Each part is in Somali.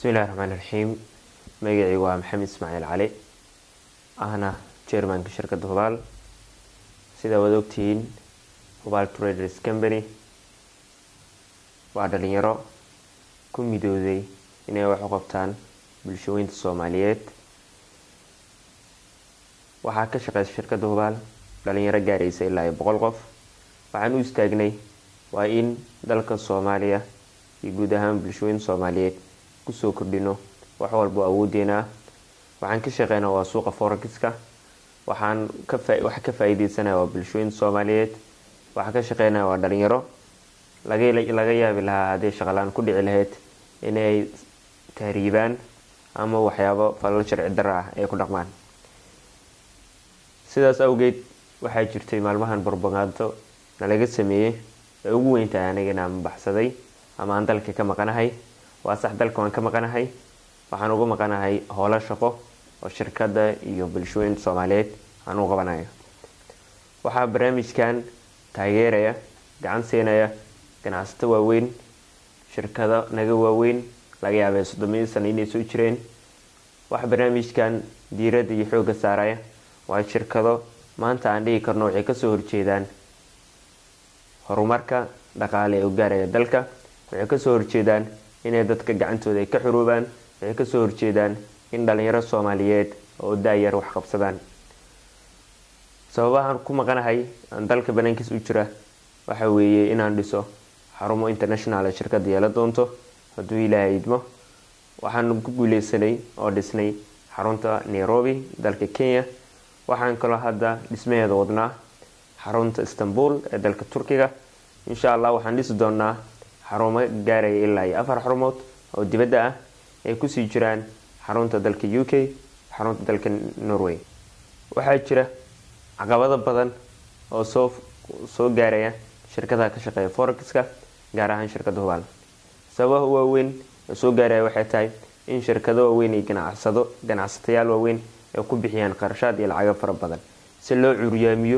bismillahi raxmaan raxiim magacii waa maxamed ismaaciil cali ahna chairmanka shirkadda hubaal sidaa waad ogtihiin hubaal traders company waa dhalinyaro ku midooday inay wax u qabtaan bulshooyinta soomaaliyeed waxaa ka shaqeysa shirkadda hubaal dhalinyaro gaaraysa ilaa iyo boqol qof waxaan u istaagnay waa in dalka soomaaliya iyo guud ahaan bulshooyinta soomaaliyeed kusoo kordhino wax walbo awoodeena ah waxaan ka shaqeynaa waa suuqa forexiska waxaan kawaxa ka faa-iideysanaya waa bulshooyinta soomaaliyeed waxaa ka shaqeynaya waa dhalinyaro laga yaabi lahaa hadday shaqalaan ku dhici lahayd inay tahriibaan ama waxyaabo falal sharci dara ah ay ku dhaqmaan sidaas awgeed waxaa jirtay maalmahan barbagaanto nalaga sameeyey ee ugu weyntahay anigana ama baxsaday ama aan dalka ka maqanahay waa sax dalka waan ka maqanahay waxaan uga maqanahay howlo shaqo oo shirkadda iyo bulshooyinta soomaaliyeed aan u qabanayo waxaa barnaamijkan taageeraya gacan siinaya ganacsato waaweyn shirkado naga waaweyn laga yaabay soddomiyo sano inay soo jireen waxa barnaamijkan diiradda iyo xoogga saaraya waa shirkado maanta aan dhigi karno waxay kasoo horjeedaan horumarka dhaqaale ee u gaaraya dalka waxay kasoo horjeedaan inay dadka gacantooda ay ka xuruubaan waxay kasoo horjeedaan in dhalinyaro soomaaliyeed oo da-yar wax qabsadaan sababahaan ku maqanahay aan dalka banaankiis u jira waxa weeye inaan dhiso xarumo international ee shirkadda yeela doonto hadduu ilaahay idmo waxaan ku guuleysanay oo dhisnay xarunta nairobi dalka kenya waxaan kaloo hadda dhismaheeda wadnaa xarunta istanbul ee dalka turkiga insha allah waxaan dhisi doonaa xarumo gaaraya ilaa iyo afar xarumood oo dibadda ah ay kusii jiraan xarunta dalka u k xarunta dalka norway waxaa jira caqabado badan oo soo soo gaaraya shirkadaha ka shaqeeya forexka gaar ahaan shirkadda hubaal sababaha waaweyn ee soo gaaraya waxay tahay in shirkado waaweyn iyo ganacsado ganacsatayaal waaweyn ay ku bixiyaan qarashaad iyo lacago fara badan si loo curyaamiyo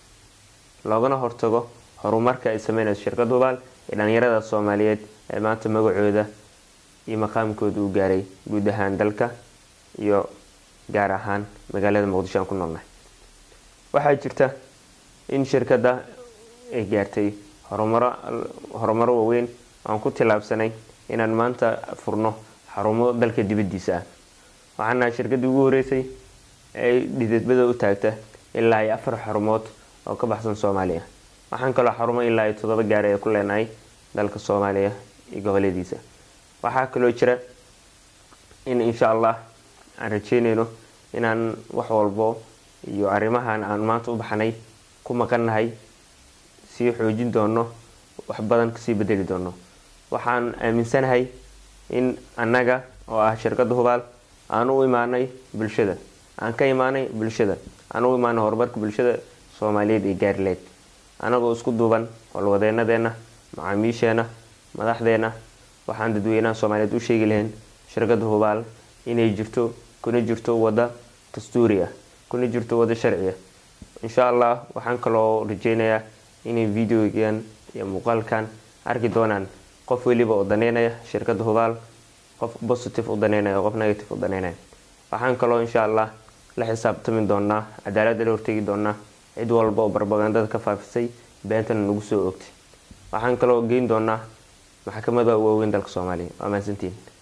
loogana hortago horumarka ay sameynayso shirkadda hubaal ee dhalinyarada soomaaliyeed ee maanta magacooda iyo maqaamkooda u gaaray guud ahaan dalka iyo gaar ahaan magaalada muqdisho aan ku noolnahay waxaa jirta in shirkadda ay gaartay horumaro horumaro waaweyn aan ku tillaabsanay inaan maanta furno xarumo dalka dibaddiisa ah waxaan nahay shirkaddii ugu horeysay ay dhidadbada u taagta ilaa iyo afar xarumood oo ka baxsan soomaaliya waxaan kaloo xarumo ilaa iyo toddoba gaari ee ku leenahay dalka soomaaliya iyo goboladiisa waxaa kaloo jira in insha allah aan rajeyneyno inaan wax walbo iyo arrimahan aan maanta u baxnay ku maqannahay sii xoojin doono wax badan kasii bedeli doono waxaan aaminsanahay in annaga oo ah shirkadda hubaal aan u imaanay bulshada aan ka imaanay bulshada aan u imaanay horumarka bulshada soomaaliyeed ee gaarileed anagoo isku duuban howlwadeenadeena macaamiisheena madaxdeena waxaan dadweynaha soomaaliyeed u sheegi lahayn shirkadda hubaal inay jirto kuna jirto wadda dastuuri ah kuna jirto wadda sharci ah insha allah waxaan kaloo rajeynayaa inay videogan iyo muuqaalkan arki doonaan qof weliba oo daneynaya shirkadda hubaal qof positive u daneynaya qof negative u daneynaya waxaan kaloo insha allah la xisaabtami doonaa cadaaladda la hortegi doonaa cid walba oo barbagandada ka faafisay beentana nagu soo ogtay waxaan kaloo geyn doonaa maxkamada waaweyn dalka soomaaliya waa mahadsantiin